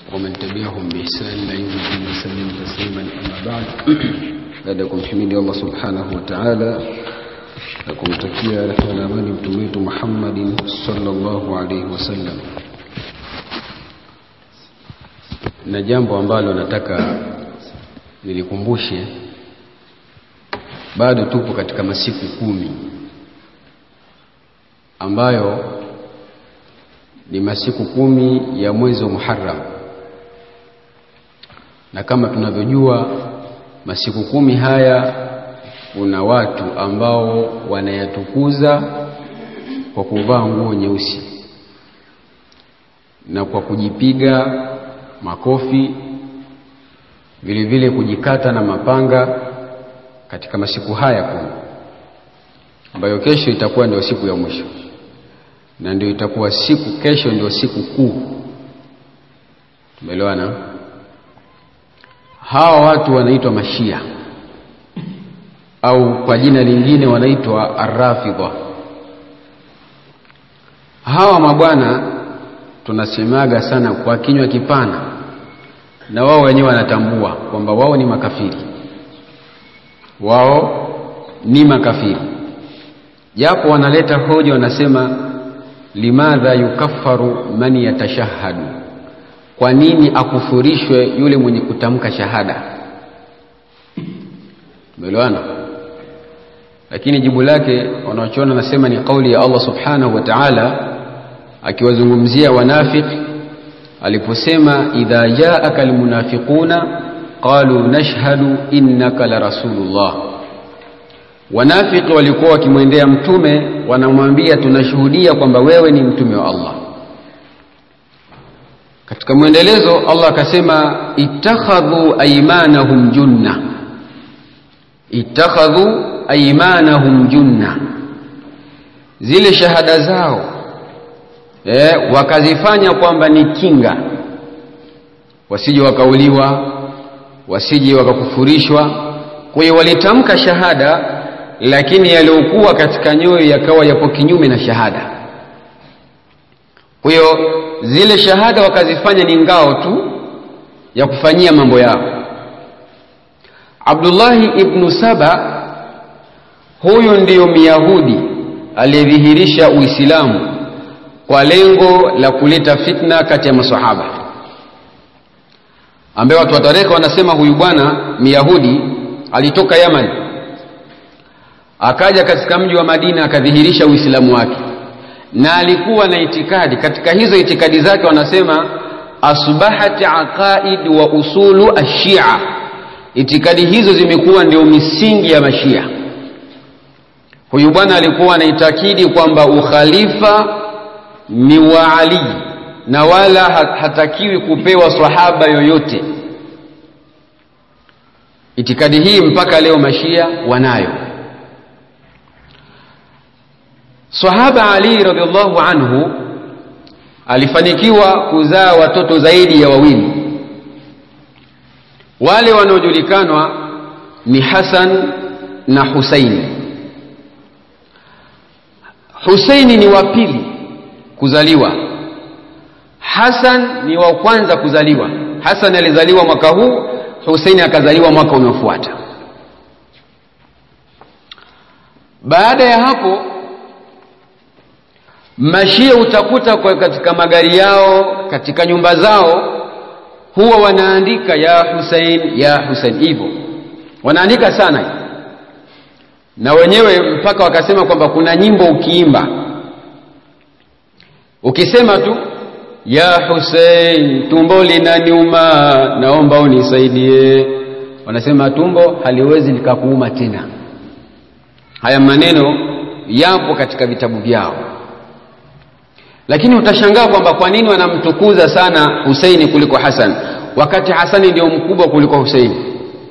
ومن تبعهم بإحسان إلى يوم الدين وسلم تسليما أما بعد baada ya kumhimidi Allah subhanahu wa ta'ala na kumtakia rehema na amani mtume wetu Muhammadin sallallahu alaihi wasallam na jambo ambalo nataka nilikumbushe bado tupo katika masiku kumi ambayo ni masiku kumi ya mwezi wa Muharram na kama tunavyojua masiku kumi haya kuna watu ambao wanayatukuza kwa kuvaa nguo nyeusi na kwa kujipiga makofi vile vile kujikata na mapanga katika masiku haya kumi ambayo kesho itakuwa ndio siku ya mwisho na ndio itakuwa siku kesho ndio siku kuu tumeelewana hawa watu wanaitwa mashia au kwa jina lingine wanaitwa arrafidha hawa mabwana tunasemaga sana kwa kinywa kipana na wao wenyewe wanatambua kwamba wao ni makafiri wao ni makafiri japo wanaleta hoja wanasema limadha yukaffaru man yatashahadu kwa nini akufurishwe yule mwenye kutamka shahada tumeelewana lakini jibu lake wanaochona nasema ni kauli ya Allah subhanahu wa ta'ala akiwazungumzia wanafiki aliposema idha jaaka almunafiquna qalu nashhadu innaka la rasulullah wanafiki walikuwa wakimwendea mtume wanamwambia tunashuhudia kwamba wewe ni mtume wa Allah katika mwendelezo Allah akasema ittakhadhu aymanahum junna ittakhadhu aymanahum junna zile shahada zao eh, wakazifanya kwamba ni kinga wasije wakauliwa wasije wakakufurishwa kwa hiyo walitamka shahada lakini yaliyokuwa katika nyoyo yakawa yapo kinyume na shahada kwa hiyo zile shahada wakazifanya ni ngao tu ya kufanyia mambo yao Abdullahi ibnu Saba huyu ndiyo Myahudi aliyedhihirisha Uislamu kwa lengo la kuleta fitna kati ya masahaba ambaye watu wa tarehe wanasema huyu bwana Myahudi alitoka Yaman akaja katika mji wa Madina akadhihirisha Uislamu wake na alikuwa na itikadi katika hizo itikadi zake wanasema asbahat aqaid wa usulu ashia itikadi hizo zimekuwa ndio misingi ya mashia huyu bwana alikuwa anaitakidi kwamba ukhalifa ni wa Ali na wala hatakiwi kupewa sahaba yoyote itikadi hii mpaka leo mashia wanayo Sahaba Ali radhiallahu anhu alifanikiwa kuzaa watoto zaidi ya wawili. Wale wanaojulikanwa ni Hasan na Husaini. Husaini ni wa pili kuzaliwa. Hasan ni wa kwanza kuzaliwa. Hasan alizaliwa mwaka huu, Husaini akazaliwa mwaka unaofuata. Baada ya hapo mashia utakuta kwa katika magari yao katika nyumba zao huwa wanaandika ya Hussein ya Hussein hivyo wanaandika sana na wenyewe mpaka wakasema kwamba kuna nyimbo ukiimba ukisema tu ya Hussein tumbo linaniuma naomba unisaidie wanasema tumbo haliwezi likakuuma tena haya maneno yapo katika vitabu vyao lakini utashangaa kwamba kwa nini wanamtukuza sana Husaini kuliko Hasan wakati Hasani ndio mkubwa kuliko Husaini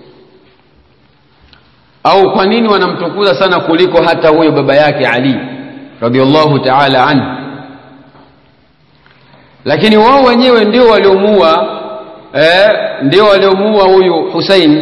au kwa nini wanamtukuza sana kuliko hata huyo baba yake Ali radhiallahu ta'ala anhu lakini wao wenyewe ndio waliomuua eh, ndio waliomuua huyu Husain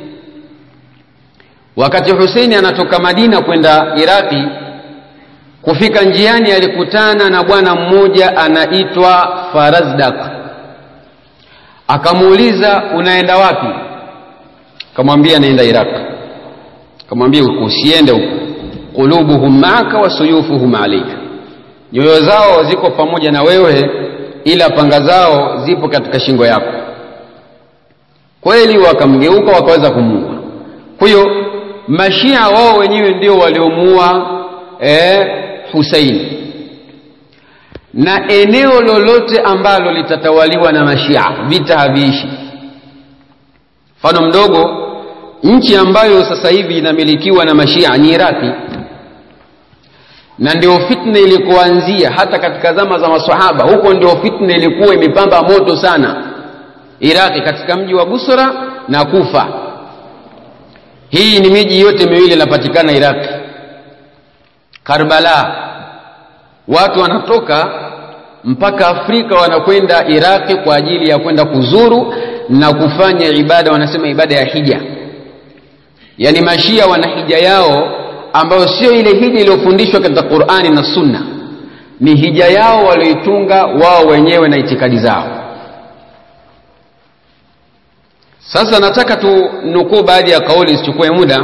wakati Husaini anatoka Madina kwenda Iraki kufika njiani alikutana na bwana mmoja anaitwa Farazdak akamuuliza unaenda wapi akamwambia naenda iraq akamwambia usiende huko qulubuhum maaka wa suyufuhum alaika nyoyo zao ziko pamoja na wewe ila panga zao zipo katika shingo yako kweli wakamgeuka wakaweza kumuua kwa hiyo mashia wao wenyewe ndio waliomuua eh, huseini na eneo lolote ambalo litatawaliwa na mashia vita haviishi mfano mdogo nchi ambayo sasa hivi inamilikiwa na mashia ni iraki na ndio fitna ilikuanzia hata katika zama za masahaba huko ndio fitna ilikuwa imepamba moto sana iraqi katika mji wa busra na kufa hii ni miji yote miwili inapatikana iraqi karbala watu wanatoka mpaka afrika wanakwenda iraqi kwa ajili ya kwenda kuzuru na kufanya ibada wanasema ibada ya hija yaani mashia wana hija yao ambayo sio ile hija iliyofundishwa katika qurani na sunna ni hija yao walioitunga wao wenyewe na itikadi zao sasa nataka tu nukuu baadhi ya kauli isichukue muda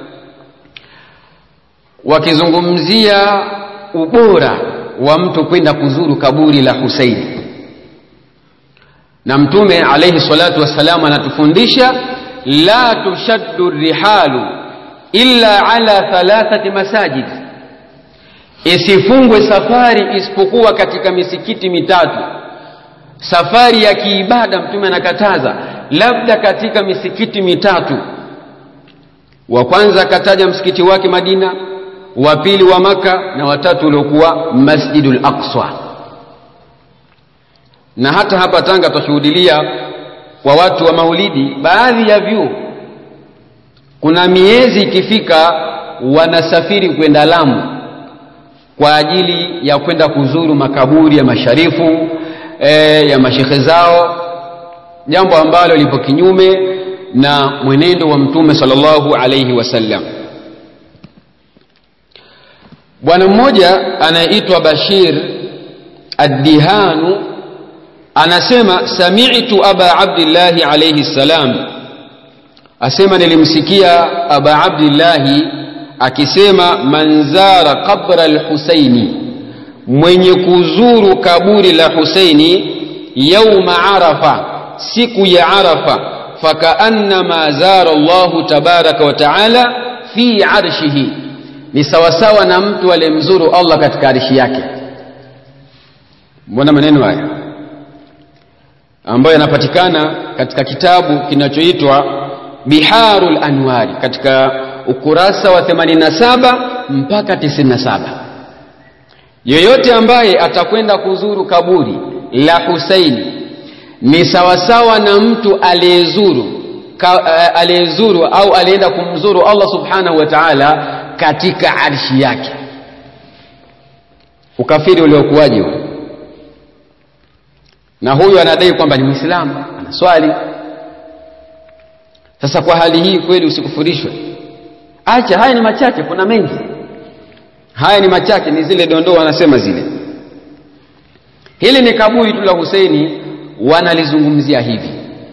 wakizungumzia ubora wa mtu kwenda kuzuru kaburi la huseini na mtume alaihi salatu wassalam anatufundisha la tushaddu rihalu illa ala thalathati masajid isifungwe safari isipokuwa katika misikiti mitatu safari ya kiibada mtume anakataza labda katika misikiti mitatu wa kwanza akataja msikiti wake madina wa pili wa maka na watatu uliokuwa masjidul aqsa na hata hapa tanga tutashuhudilia kwa watu wa maulidi baadhi ya vyuo kuna miezi ikifika wanasafiri kwenda lamu kwa ajili ya kwenda kuzuru makaburi ya masharifu e, ya mashekhe zao jambo ambalo lipo kinyume na mwenendo wa mtume sallallahu alaihi wasallam bwana mmoja anayeitwa bashir addihanu anasema samitu aba abdillahi alaihi ssalam asema nilimsikia aba abdillahi akisema man zara qabra lhusaini mwenye kuzuru kaburi la husaini yauma arafa siku ya arafa fakaannama zara llahu tabaraka wa taala fi arshihi ni sawasawa na mtu aliyemzuru allah katika arshi yake mbona maneno haya ambayo yanapatikana katika kitabu kinachoitwa biharul anwari katika ukurasa wa 87 mpaka 97 yoyote ambaye atakwenda kuzuru kaburi la husaini ni sawasawa na mtu aliyezuru uh, aliyezuru au alienda kumzuru allah subhanahu wa taala katika arshi yake ukafiri uliokuwaje huo na huyu anadai kwamba ni mwislamu anaswali sasa kwa hali hii kweli usikufurishwe acha haya ni machache kuna mengi haya ni machache ni zile dondoo wanasema zile hili ni kaburi tu la huseini wanalizungumzia hivi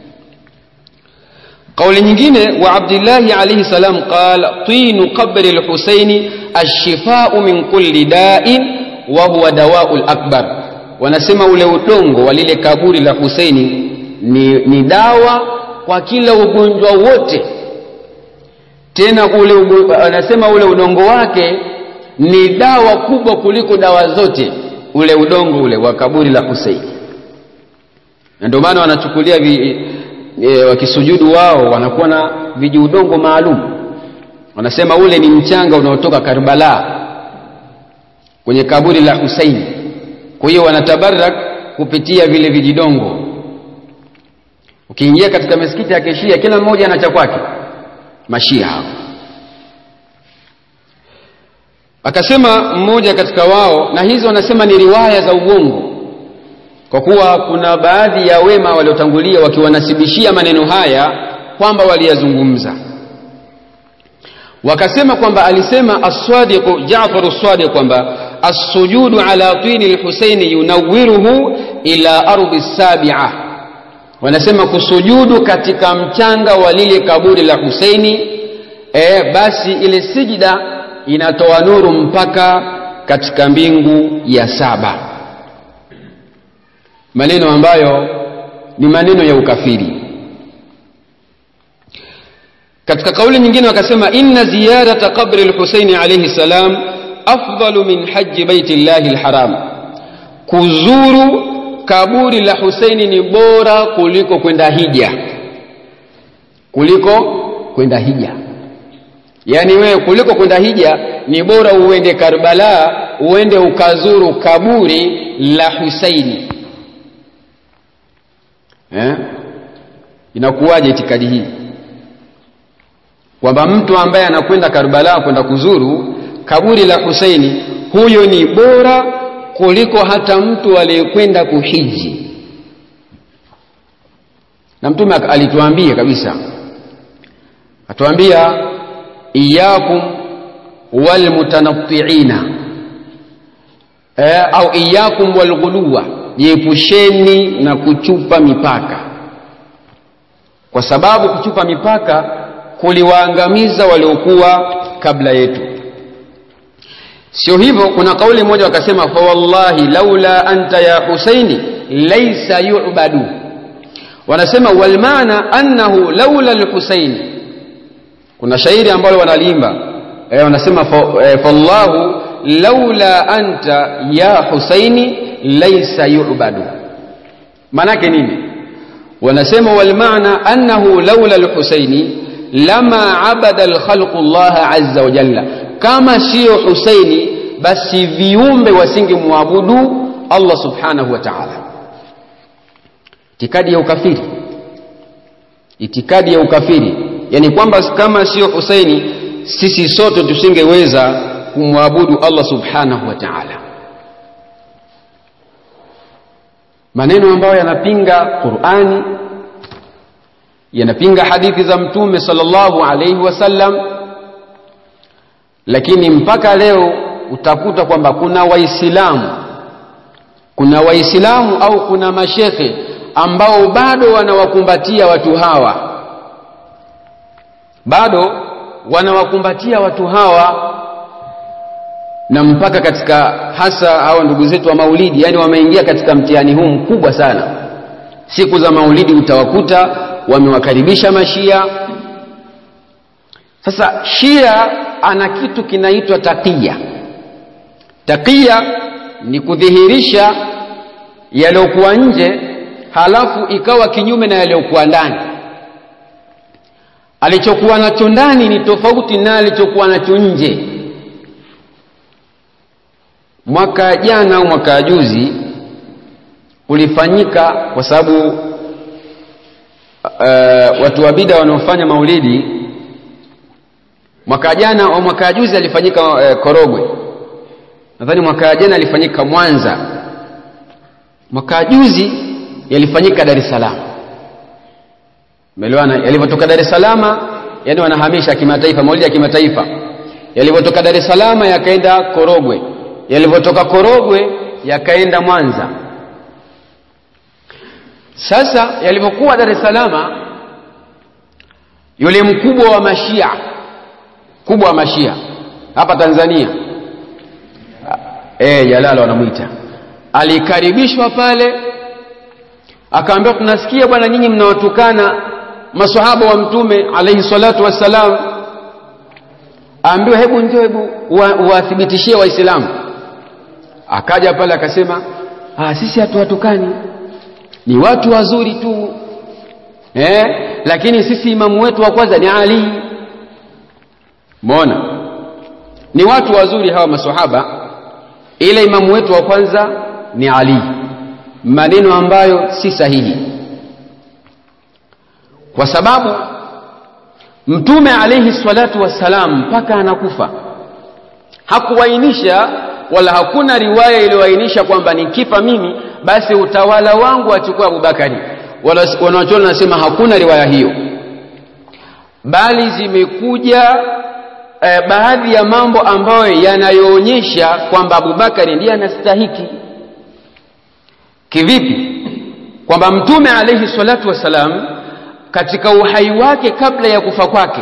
قول nyingine wa abdillahi alayhi salam qal tinu qabri lhusaini alshifau min kulli dain wa huwa dawau lakbar wanasema ule udongo wa lile kaburi la huseini ni, ni dawa kwa kila ugonjwa wote tena ule wanasema ule udongo wake ni dawa kubwa kuliko dawa zote ule udongo ule wa kaburi la huseini na ndio maana wanachukulia vi, e, wakisujudu wao wanakuwa na vijiudongo maalum wanasema ule ni mchanga unaotoka karbala kwenye kaburi la husaini kwa hiyo wanatabarak kupitia vile vijidongo ukiingia katika misikiti ya kishia kila mmoja ana cha kwake mashia hao akasema mmoja katika wao na hizi wanasema ni riwaya za uongo kwa kuwa kuna baadhi ya wema waliotangulia wakiwanasibishia maneno haya kwamba waliyazungumza wakasema kwamba alisema aswadiqu jafaru sadiq kwamba assujudu ala tini lhusaini yunawiruhu ila ardi sabia wanasema kusujudu katika mchanga wa lile kaburi la Huseini e, basi ile sijida inatoa nuru mpaka katika mbingu ya saba maneno ambayo ni maneno ya ukafiri katika kauli nyingine wakasema inna ziyarata qabri lhuseini alaihi salam afdalu min haji baiti llahi lharam kuzuru kaburi la huseini ni bora kuliko kwenda hija kuliko kwenda hija yaani wewe kuliko kwenda hija ni bora uende karbala uende ukazuru kaburi la huseini eh? inakuwaje itikadi hii kwamba mtu ambaye anakwenda karbala kwenda kuzuru kaburi la huseini huyo ni bora kuliko hata mtu aliyekwenda kuhiji na mtume alituambia kabisa atuambia iyakum walmutanattiina e, au iyakum walghuluwa jiepusheni na kuchupa mipaka kwa sababu kuchupa mipaka kuliwaangamiza waliokuwa kabla yetu sio hivyo kuna kauli moja wakasema fawallahi laula anta ya husaini laisa yubadu wanasema walmaana annahu laula lhusaini kuna shairi ambalo wanaliimba e, wanasema fallahu e, laula anta ya husaini laisa yubadu maanake nini wanasema walmaana annahu laula lhusaini lama abada lkhalqu llaha aza wa jalla kama siyo husaini basi viumbe wasingemwabudu allah subhanahu wa taala itikadi ya ukafiri itikadi ya ukafiri yani kwamba kama siyo husaini sisi sote tusingeweza kumwabudu allah subhanahu wa taala maneno ambayo yanapinga qurani yanapinga hadithi za mtume sallallahu alaihi wasallam lakini mpaka leo utakuta kwamba kuna waislamu kuna waislamu au kuna mashekhe ambao bado wanawakumbatia watu hawa bado wanawakumbatia watu hawa na mpaka katika hasa hawa ndugu zetu wa maulidi yani wameingia katika mtihani huu mkubwa sana siku za maulidi utawakuta wamewakaribisha mashia sasa shia ana kitu kinaitwa taqiya taqiya ni kudhihirisha yaliyokuwa nje halafu ikawa kinyume na yaliyokuwa ndani alichokuwa nacho ndani ni tofauti na alichokuwa nacho nje mwaka jana au mwaka juzi ulifanyika kwa sababu uh, watu wa bida wanaofanya maulidi mwaka jana au mwaka juzi alifanyika uh, korogwe nadhani mwaka jana alifanyika mwanza mwaka juzi yalifanyika dar es salaam umeelewana yalivyotoka dar es salaam yani wanahamisha kimataifa maulidi ya kimataifa yalivyotoka dar es salaam yakaenda korogwe yalivyotoka korogwe yakaenda mwanza sasa yalivyokuwa dar es salaam yule mkubwa wa mashia kubwa wa mashia hapa tanzania e, jalala wanamwita alikaribishwa pale akaambiwa tunasikia bwana nyinyi mnawatukana masahaba wa mtume alaihi salatu wassalam aambiwa hebu njoo hebu uwathibitishie wa waislamu akaja pale akasema ah, sisi hatuwatukani ni watu wazuri tu eh? lakini sisi imamu wetu wa kwanza ni ali mona ni watu wazuri hawa masahaba ila imamu wetu wa kwanza ni ali maneno ambayo si sahihi kwa sababu mtume alaihi salatu wassalam mpaka anakufa hakuainisha wala hakuna riwaya iliyoainisha kwamba nikifa mimi basi utawala wangu achukue abubakari wanawachuoni wanasema hakuna riwaya hiyo bali zimekuja eh, baadhi ya mambo ambayo yanayoonyesha kwamba abubakari ndiye anastahiki kivipi kwamba mtume alaihi salatu wassalam katika uhai wake kabla ya kufa kwake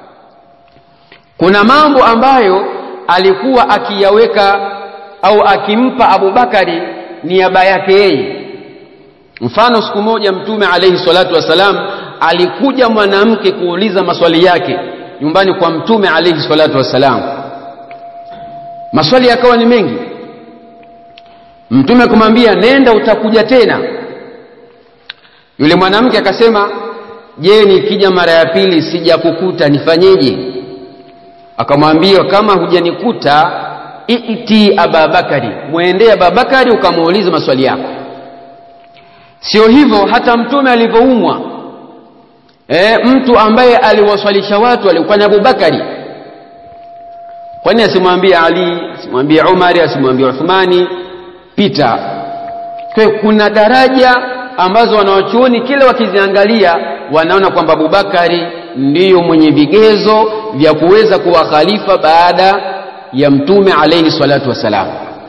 kuna mambo ambayo alikuwa akiyaweka au akimpa abubakari niaba yake yeye mfano siku moja mtume alaihi salatu wassalam alikuja mwanamke kuuliza maswali yake nyumbani kwa mtume alaihi salatu wassalam maswali yakawa ni mengi mtume kumwambia nenda utakuja tena yule mwanamke akasema je nikija mara ya pili sijakukuta nifanyeje akamwambia kama hujanikuta iti ababakari mwendee ababakari ukamuuliza maswali yako sio hivyo hata mtume alivyoumwa e, mtu ambaye aliwaswalisha watu alikuwa ni abubakari kwani asimwambie ali asimwambie umari asimwambie uthmani pita kwa kuna daraja ambazo wanawachuoni kila wakiziangalia wanaona kwamba abubakari ndiyo mwenye vigezo vya kuweza kuwa khalifa baada ya mtume alaihi salatu wassalam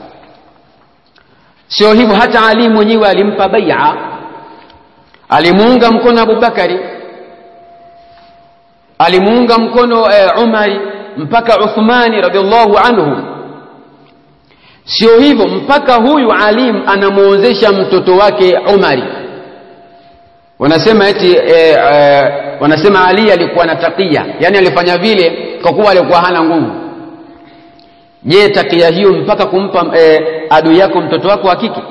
sio hivyo hata ali mwenyewe alimpa baia alimuunga mkono abubakari alimuunga mkono e, umari mpaka uthmani radiallahu anhu sio hivyo mpaka huyu alim anamwozesha mtoto wake umari wanasema eti e, e, wanasema ali alikuwa na takia yani alifanya vile kwa kuwa alikuwa hana nguvu je takia hiyo mpaka kumpa e, adui yako mtoto wako wa kike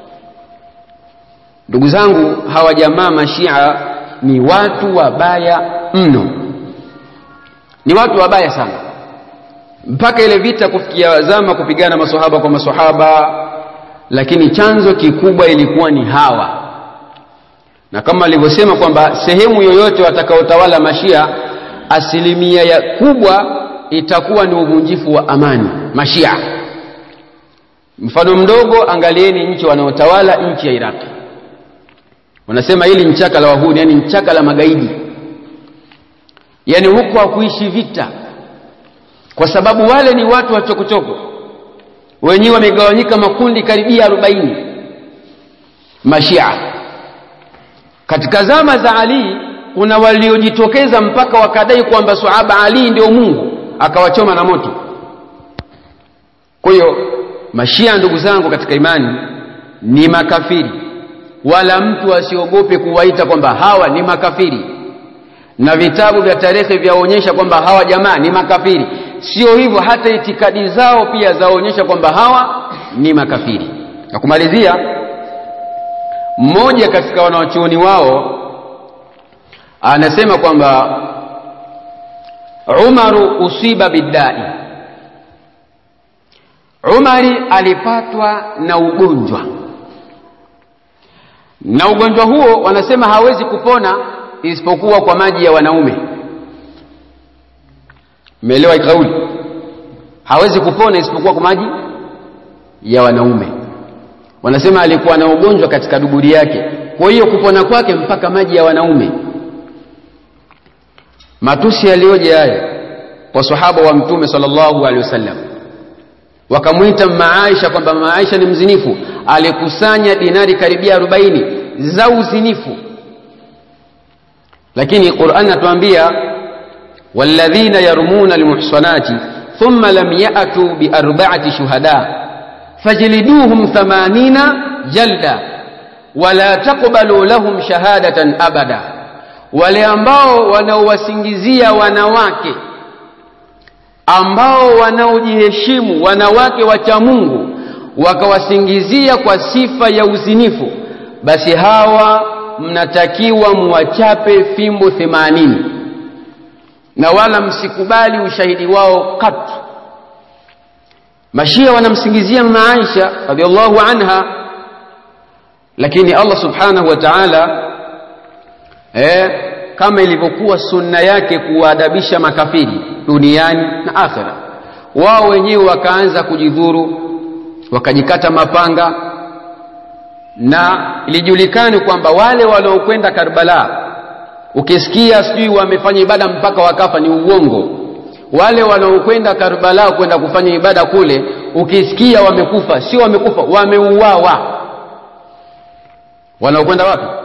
ndugu zangu hawa jamaa mashia ni watu wabaya mno ni watu wabaya sana mpaka ile vita kufikia zama kupigana masahaba kwa masahaba lakini chanzo kikubwa ilikuwa ni hawa na kama alivyosema kwamba sehemu yoyote watakaotawala mashia asilimia ya kubwa itakuwa ni uvunjifu wa amani mashia mfano mdogo angalieni nchi wanaotawala nchi ya iraqi wanasema hili nchaka la wahuni yani nchaka la magaidi yani huko hakuishi vita kwa sababu wale ni watu wa chokochoko wenyewe wamegawanyika makundi karibia arobaini mashia katika zama za ali kuna waliojitokeza mpaka wakadai kwamba sahaba ali ndio mungu akawachoma na moto kwa hiyo mashia ndugu zangu katika imani ni makafiri wala mtu asiogope kuwaita kwamba hawa ni makafiri na vitabu vya tarehe vyaonyesha kwamba hawa jamaa ni makafiri sio hivyo hata itikadi zao pia zaonyesha kwamba hawa ni makafiri na kumalizia mmoja katika wanawachuoni wao anasema kwamba umaru usiba biddai umari alipatwa na ugonjwa na ugonjwa huo wanasema hawezi kupona isipokuwa kwa maji ya wanaume umeelewa kauli hawezi kupona isipokuwa kwa maji ya wanaume wanasema alikuwa na ugonjwa katika duburi yake kwa hiyo kupona kwake mpaka maji ya wanaume matusi yaliyoje haya kwa sahaba wa mtume sallallahu alaihi wasallam wakamwita maaisha kwamba maaisha ni mzinifu alikusanya dinari karibia 40 za uzinifu lakini Qur'an atuambia walladhina yarmuna almuhsanati thumma lam ya'tu bi arba'ati shuhada fajliduhum 80 jalda wala taqbalu lahum shahadatan abada wale ambao wanaowasingizia wanawake ambao wanaojiheshimu wanawake wacha Mungu wakawasingizia kwa sifa ya uzinifu basi hawa mnatakiwa muwachape fimbo themanini na wala msikubali ushahidi wao katu mashia wanamsingizia mama Aisha radhiallahu anha lakini Allah subhanahu wa ta'ala eh, kama ilivyokuwa sunna yake kuwaadabisha makafiri duniani na akhera wao wenyewe wakaanza kujidhuru wakajikata mapanga na ilijulikani kwamba wale waliokwenda Karbala ukisikia sijui wamefanya ibada mpaka wakafa ni uongo wale wanaokwenda Karbala kwenda kufanya ibada kule ukisikia wamekufa sio wamekufa wameuawa wanaokwenda wapi